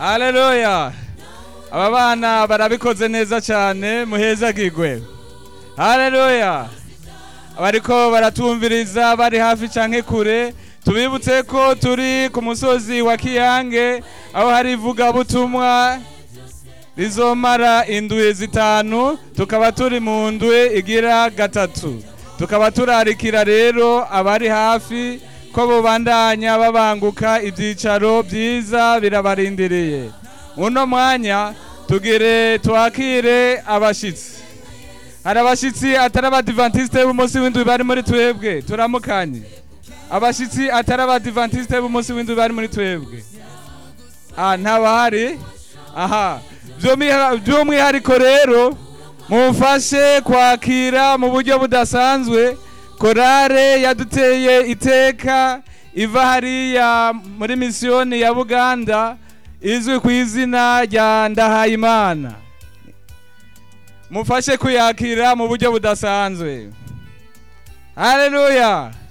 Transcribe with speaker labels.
Speaker 1: haleluya aba bana barabikoze neza cyane muhezagirwe haleluya bariko baratumviriza bari hafi canke kure tubibutse ko turi ku musozi wa kiyange aho hari ivugabutumwa rizomara indwi zitanu tukaba turi mu ndwi igira gatatu tukaba turarikira rero abari hafi ko bubandanya babanguka ibyicaro byiza birabarindiriye uno mwanya tugire twakire abashitsi hari abashitsi atari abadivantisite b'umunsi w'indwi bari muri twebwe turamukanye abashitsi atari abadivantisite b'umunsi w'indwi bari muri twebwe ah ntabahari aha By'umwiha- by'umwihariko rero mumfashe kwakira mu buryo budasanzwe korale yaduteye iteka iva hariya muri misiyoni ya buganda izwi ku izina rya ndahayimana mufashe kuyakira mu buryo budasanzwe haleluya